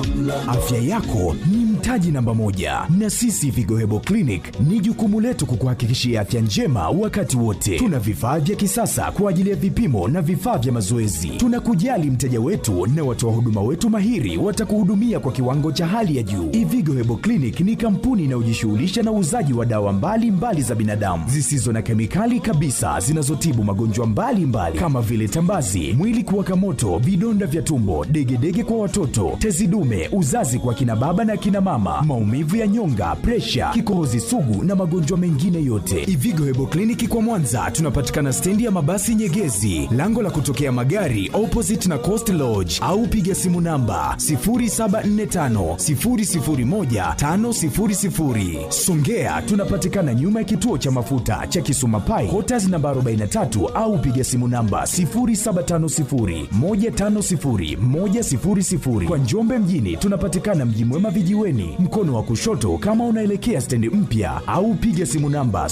Afya yako ni mtaji namba moja, na sisi Vigo Hebo Clinic ni jukumu letu kukuhakikishia afya njema wakati wote. Tuna vifaa vya kisasa kwa ajili ya vipimo na vifaa vya mazoezi. Tunakujali mteja wetu na watoa huduma wetu mahiri watakuhudumia kwa kiwango cha hali ya juu. Ivigo Hebo Clinic ni kampuni inayojishughulisha na uuzaji wa dawa mbalimbali mbali za binadamu zisizo na kemikali kabisa zinazotibu magonjwa mbalimbali kama vile tambazi, mwili kuwaka moto, vidonda vya tumbo, degedege kwa watoto, tezi dume, uzazi kwa kina baba na kina mama, maumivu ya nyonga, presha, kikohozi sugu na magonjwa mengine yote. Ivigo Hebo Kliniki kwa Mwanza tunapatikana stendi ya mabasi Nyegezi, lango la kutokea magari opposite na Coast Lodge, au piga simu namba 0745 001 500. Songea tunapatikana nyuma ya kituo cha mafuta cha Kisuma Pai, Quarters namba 43 au piga simu namba 0750 150 100. Kwa Njombe mjini tunapatikana Mji Mwema vijiweni, mkono wa kushoto kama unaelekea stendi mpya, au piga simu namba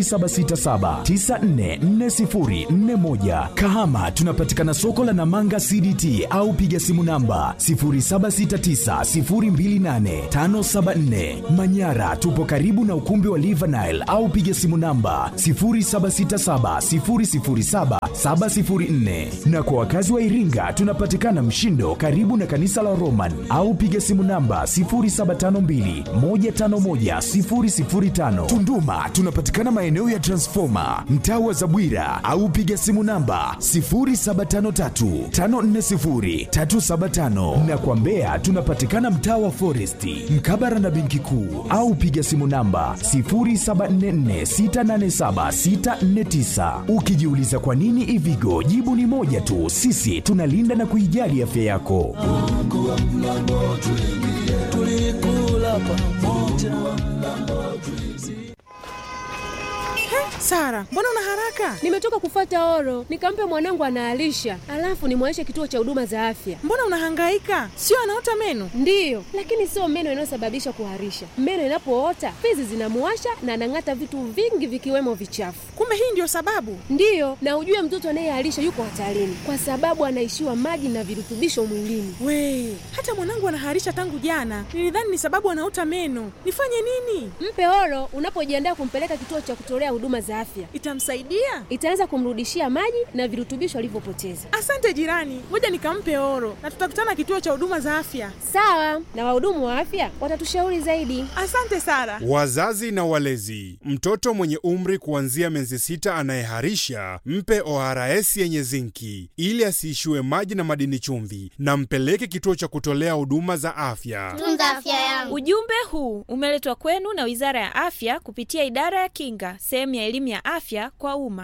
0767944041. Kahama tunapatikana soko la Namanga CDT au piga simu namba 0769028574. Manyara tupo karibu na ukumbi wa Livanile au piga simu namba 0767007704. Na kwa wakazi wa Iringa tunapatikana Mshindo karibu na kanisa la Roman au piga simu namba 0752151005. Tunduma tunapatikana maeneo ya Transformer mtaa wa Zabwira au piga simu namba 0753540375 na kwa Mbeya tunapatikana mtaa wa Foresti mkabara na benki kuu au piga simu namba 0744687649. Ukijiuliza kwa nini Ivigo, jibu ni moja tu, sisi tunalinda na kuijali afya yako. Sara, mbona una haraka? Nimetoka kufata oro, nikampe mwanangu anaalisha, alafu nimwaishe kituo cha huduma za afya. Mbona unahangaika? Sio anaota meno? Ndiyo, lakini sio meno inayosababisha kuharisha. Meno inapoota fizi zinamuwasha na anang'ata vitu vingi vikiwemo vichafu. Kumbe hii ndio sababu? Ndiyo, na ujue mtoto anayeharisha yuko hatarini kwa sababu anaishiwa maji na virutubisho mwilini. We, hata mwanangu anaharisha tangu jana. Nilidhani ni sababu anaota meno. Nifanye nini? Mpe oro unapojiandaa kumpeleka kituo cha kutolea huduma za afya. Itamsaidia? Itaanza kumrudishia maji na virutubisho alivyopoteza. Asante jirani, ngoja nikampe oro na tutakutana kituo cha huduma za afya. Sawa, na wahudumu wa afya watatushauri zaidi. Asante Sara. Wazazi na walezi, mtoto mwenye umri kuanzia miezi sita anayeharisha mpe ORS yenye zinki ili asiishiwe maji na madini chumvi, na mpeleke kituo cha kutolea huduma za afya. Tunza afya yangu. Ujumbe huu umeletwa kwenu na Wizara ya Afya kupitia Idara ya Kinga, sehemu ya elimu ya afya kwa umma.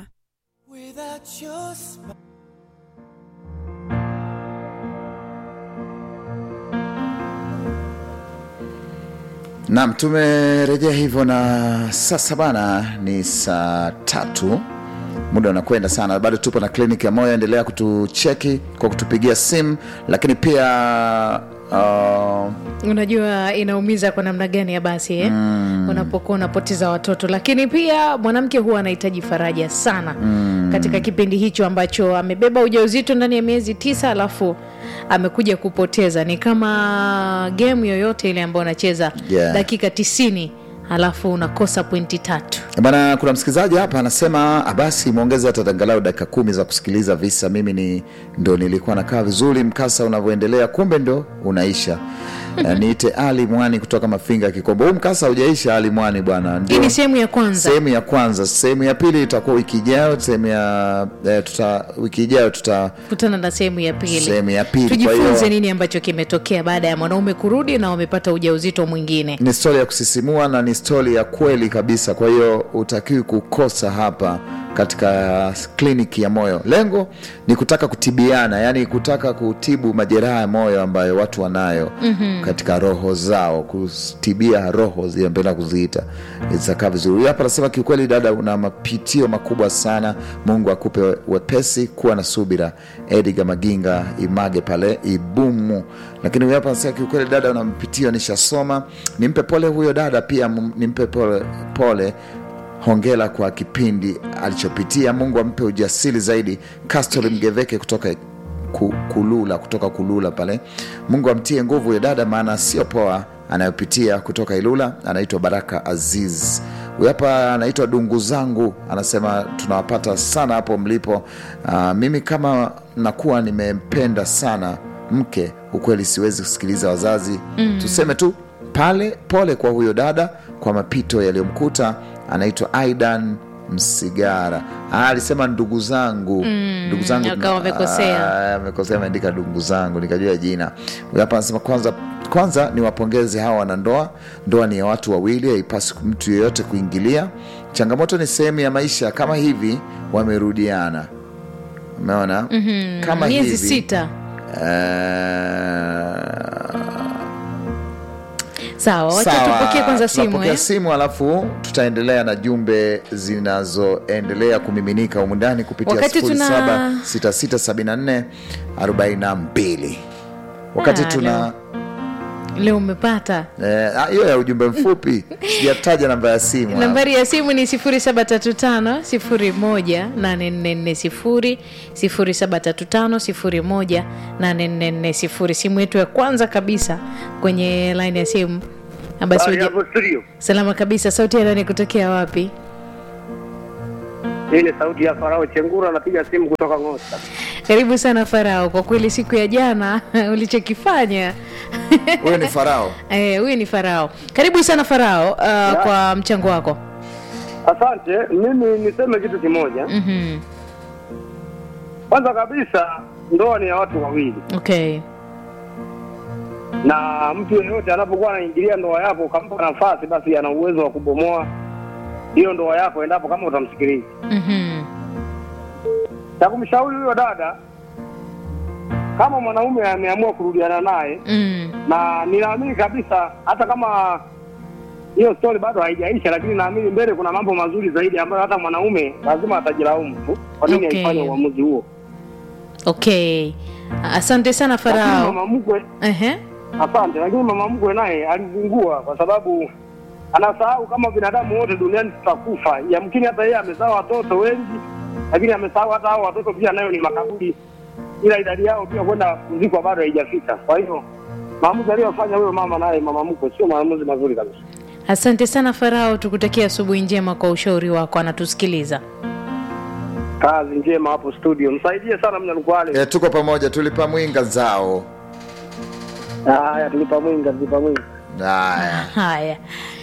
Naam, tumerejea hivyo na sasa bana, ni saa tatu, muda unakwenda sana, bado tupo na kliniki ya moyo. Endelea kutucheki kwa kutupigia simu, lakini pia uh, unajua inaumiza kwa namna gani ya basi eh? mm. unapokuwa unapoteza watoto lakini pia mwanamke huwa anahitaji faraja sana mm. katika kipindi hicho ambacho amebeba ujauzito ndani ya miezi tisa alafu amekuja kupoteza ni kama gemu yoyote ile ambayo unacheza Yeah. dakika tisini alafu unakosa pointi tatu bana, kuna msikilizaji hapa anasema "Ah, basi mwongeze hata angalau dakika kumi za kusikiliza visa. Mimi ni ndo nilikuwa nakaa vizuri, mkasa unavyoendelea, kumbe ndo unaisha. Eh, niite Ali Mwani kutoka Mafinga Kikombo. Huu mkasa haujaisha Ali Mwani bwana, hii ndio ni sehemu ya kwanza sehemu ya kwanza. Sehemu ya pili itakuwa wiki ijayo. Sehemu ya eh, tuta wiki ijayo tuta kutana na sehemu ya pili sehemu ya pili. Kwa tujifunze hiyo nini ambacho kimetokea baada ya mwanaume kurudi na wamepata ujauzito mwingine ni stori ya kusisimua na ni stori ya kweli kabisa. Kwa hiyo utakiwi kukosa hapa katika kliniki ya moyo. Lengo ni kutaka kutibiana, yani kutaka kutibu majeraha ya moyo ambayo watu wanayo mm-hmm. katika roho zao, kutibia roho zile mpenda kuziita zitakaa vizuri. Huyu hapa anasema kiukweli, dada, una mapitio makubwa sana. Mungu akupe wepesi, kuwa na subira. Edgar Maginga Image pale Ibumu. Lakini huyu hapa anasema kiukweli, dada, una mapitio, nishasoma. Nimpe pole huyo dada, pia m- nimpe pole, pole hongera kwa kipindi alichopitia. Mungu ampe ujasiri zaidi. Castor Mgeveke kutoka ku, kulula kutoka kulula pale mungu amtie nguvu huyo dada maana sio poa anayopitia kutoka ilula anaitwa baraka aziz huyu hapa anaitwa dungu zangu anasema tunawapata sana hapo mlipo uh, mimi kama nakuwa nimempenda sana mke ukweli siwezi kusikiliza wazazi mm. tuseme tu pale pole kwa huyo dada kwa mapito yaliyomkuta anaitwa aidan msigara Ah, alisema ndugu zangu mm, ndugu zangu akawa amekosea. Ah, amekosea ameandika ndugu zangu nikajua jina huyu hapa anasema kwanza kwanza ni wapongeze hawa wanandoa ndoa ni ya watu wawili haipasi mtu yeyote kuingilia changamoto ni sehemu ya maisha kama hivi wamerudiana umeona mm-hmm. kama miezi hivi sita eh, sawa wacha Sawa, tupokee kwanza simu tunapokea eh? simu alafu tutaendelea na jumbe zinazoendelea kumiminika humu ndani kupitia Wakati tuna- 07667442 wakati Ah, tuna leo umepata eh, ah, hiyo ya ujumbe mfupi sijataja namba ya simu hapa. nambari ya simu ni 735 735 simu yetu ya kwanza kabisa kwenye line ya simu Na basi Habari uje- hapo studio. salama kabisa sauti ya nani kutokea wapi Hii ni sauti ya Farao Chengura, napiga simu kutoka Ngosta. karibu sana farao kwa kweli siku ya jana ulichokifanya huyo ni farao Eh, huyu ni farao karibu sana farao uh, kwa mchango wako Asante. Mimi niseme kitu kimoja. Mhm. Kwanza kabisa, ndoa ni ya watu wawili, okay na mtu yeyote anapokuwa anaingilia ndoa yako ukampa nafasi, basi ana uwezo wa kubomoa hiyo ndoa yako endapo kama utamsikiliza. Mhm. Cha kumshauri huyo dada, kama mwanaume ameamua kurudiana naye, Mm. na ninaamini kabisa hata kama hiyo story bado haijaisha, lakini naamini mbele kuna mambo mazuri zaidi ambayo hata mwanaume lazima atajilaumu tu kwa nini Okay. aifanye uamuzi huo. okay asante sana Lakini farao mama mkwe, Ehe. asante, lakini mama mkwe naye alizingua kwa sababu anasahau kama binadamu wote duniani tutakufa. Yamkini hata yeye amezaa watoto wengi, lakini amesahau hata hao watoto pia nayo ni makaburi, ila idadi yao pia kwenda kuzikwa bado haijafika. Kwa hiyo maamuzi aliyofanya huyo mama naye mama mkwe sio maamuzi mazuri kabisa. asante sana farao tukutakia asubuhi njema kwa ushauri wako anatusikiliza Kazi njema hapo studio, msaidie sana Mnyalukwale. eh, tuko pamoja tulipa mwinga zao Haya, tulipa mwinga, tulipa mwinga. haya haya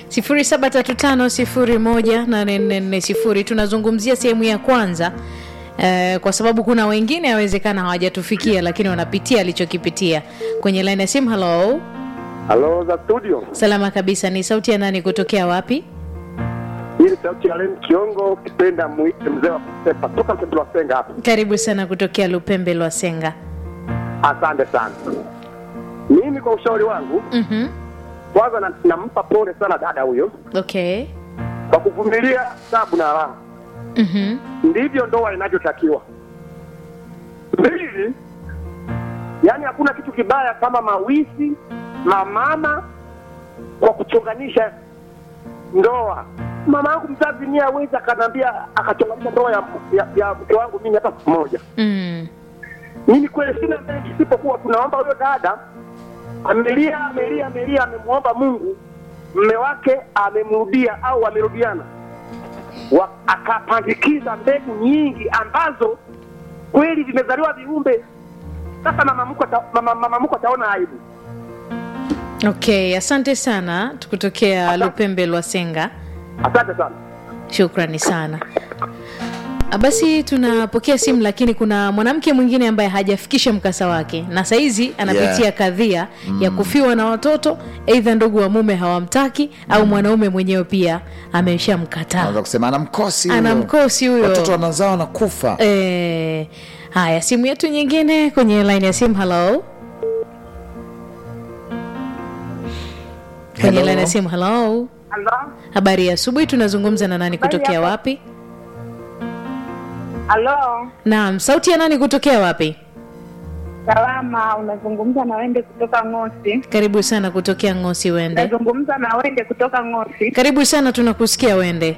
0735018440 tunazungumzia sehemu ya kwanza Eh, kwa sababu kuna wengine awezekana hawajatufikia lakini wanapitia alichokipitia kwenye line ya simu halo Halo za studio, salama kabisa ni sauti ya nani kutokea wapi hii ni sauti ya Len Kiongo, ukipenda muite mzee wa kusepa toka mtoto wa Senga hapa. karibu sana kutokea lupembe lwa senga Asante sana. Mimi kwa ushauri wangu, Mhm. kwanza na- nampa pole sana dada huyo okay kwa kuvumilia tabu na raha, Mhm. ndivyo ndoa inavyotakiwa. Mbili, yaani hakuna kitu kibaya kama mawisi mamama kwa kuchonganisha ndoa. Mama yangu mzazi mie awezi akaniambia akachonganisha ndoa ya, ya, ya mke wangu mimi hata siku moja. Mm. mimi kweli sina mengi isipokuwa tunaomba huyo dada amelia amelia amelia amemwomba mungu mme wake amemrudia au amerudiana Wa- akapandikiza mbegu nyingi ambazo kweli vimezaliwa viumbe sasa mama mkwe ata- mama, mama mkwe ataona aibu okay asante sana tukutokea lupembe lwa senga asante sana shukrani sana Ah, basi tunapokea simu lakini kuna mwanamke mwingine ambaye hajafikisha mkasa wake na saizi anapitia Yeah. kadhia ya kufiwa na watoto eidha ndugu wa mume hawamtaki au mwanaume mwenyewe pia ameshamkataa naweza kusema ana mkosi huyo. ana mkosi huyo watoto wanazaa wanakufa Eh, haya simu yetu nyingine kwenye line ya simu halo kwenye Hello. line ya simu halo Halo, habari ya asubuhi tunazungumza na nani Habari kutokea yako? wapi halo, naam sauti ya nani kutokea wapi salama. Unazungumza na Wende kutoka Ng'osi. karibu sana kutokea ngosi wende Unazungumza na Wende kutoka Ng'osi. karibu sana tunakusikia wende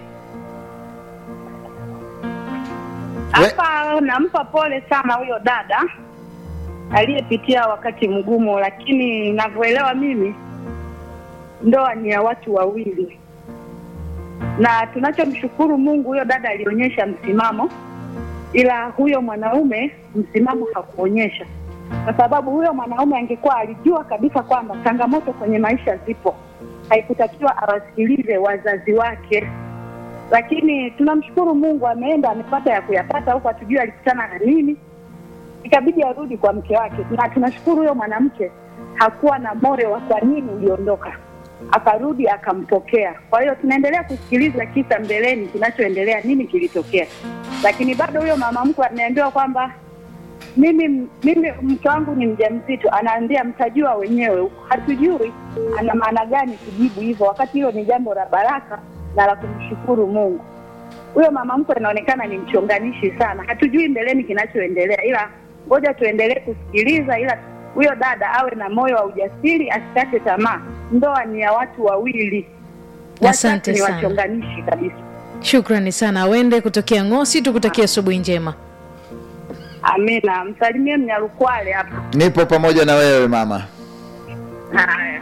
Hapa nampa pole sana huyo dada, aliyepitia wakati mgumu, lakini ninavyoelewa mimi, ndoa ni ya watu wawili, na tunachomshukuru Mungu, huyo dada alionyesha msimamo, ila huyo mwanaume msimamo hakuonyesha, kwa sababu huyo mwanaume angekuwa alijua kabisa kwamba changamoto kwenye maisha zipo, haikutakiwa awasikilize wazazi wake lakini tunamshukuru Mungu, ameenda amepata ya kuyapata huko, hatujui alikutana na nini, ikabidi arudi kwa mke wake, na tunashukuru huyo mwanamke hakuwa na moyo wa kwa nini uliondoka, akarudi akampokea. Kwa hiyo tunaendelea kusikiliza kisa mbeleni kinachoendelea, nini kilitokea, lakini bado huyo mama mkwe ameambiwa kwamba mimi mimi mke wangu ni mjamzito, anaambia mtajua wenyewe huko. Hatujui ana maana gani kujibu hivyo, wakati hilo ni jambo la baraka na la kumshukuru Mungu. Huyo mama mkwe inaonekana ni mchonganishi sana, hatujui mbeleni kinachoendelea, ila ngoja tuendelee kusikiliza, ila huyo dada awe na moyo wa ujasiri, asikate tamaa. Ndoa ni ya watu wawili, Asante watatu ni sana. wachonganishi kabisa. Shukrani sana Wende kutokea Ngosi, tukutakia asubuhi njema. Amina, msalimie Mnyalukwale hapa. nipo pamoja na wewe mama Haya.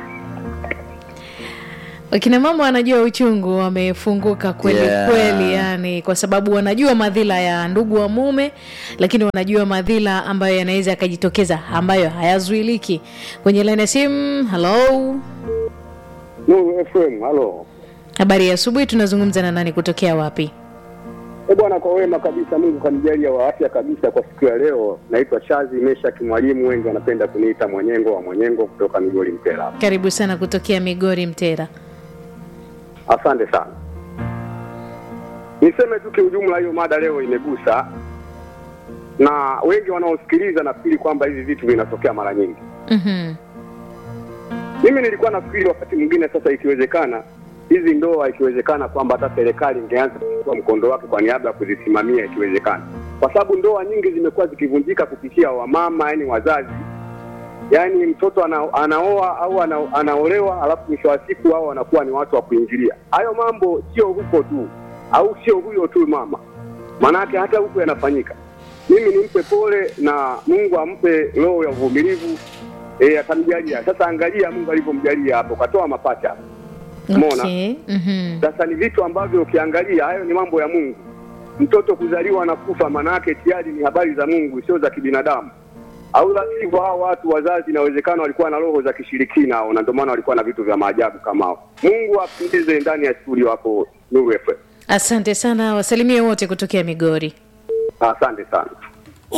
Wakina mama wanajua uchungu, wamefunguka kweli Yeah. kweli, yani kwa sababu wanajua madhila ya ndugu wa mume, lakini wanajua madhila ambayo yanaweza yakajitokeza ambayo hayazuiliki. Kwenye laini ya simu, halo, Nuru FM, halo. habari ya asubuhi. Tunazungumza na nani, kutokea wapi? E bwana, kwa wema kabisa, Mungu kanijalia wa afya kabisa kwa siku ya leo. Naitwa Shazi Meshaki Mwalimu, wengi wanapenda kuniita Mwenyengo wa Mwenyengo kutoka Migori Mpela. Karibu sana kutokea Migori Mtera. Asante sana. Niseme tu kiujumla, hiyo mada leo imegusa na wengi wanaosikiliza, nafikiri kwamba hivi vitu vinatokea mara nyingi. Mhm. Mimi nilikuwa nafikiri wakati mwingine, sasa ikiwezekana hizi ndoa, ikiwezekana kwamba hata serikali ingeanza kuchukua mkondo wake kwa niaba ya kuzisimamia, ikiwezekana, kwa sababu ndoa nyingi zimekuwa zikivunjika kupitia wamama, yani wazazi, yani mtoto ana, anaoa au ana, anaolewa, alafu mwisho wa siku hao wanakuwa ni watu wa kuingilia. Hayo mambo sio huko tu au sio huyo tu mama, maanake hata huku yanafanyika. Mimi nimpe pole na Mungu ampe roho ya uvumilivu eh, atamjalia. Sasa angalia Mungu alivyomjalia hapo, katoa mapacha. Umeona? Okay. Mhm. Sasa ni vitu ambavyo ukiangalia, hayo ni mambo ya Mungu. Mtoto kuzaliwa na kufa, manake tayari ni habari za Mungu, sio za kibinadamu. Au la sivyo, hao watu wazazi, inawezekana walikuwa na roho za kishirikina hao, na ndio maana walikuwa na vitu vya maajabu kama hao. Mungu apendeze ndani ya studio hapo Nuru FM. Asante sana, wasalimie wote kutokea Migori. Asante sana.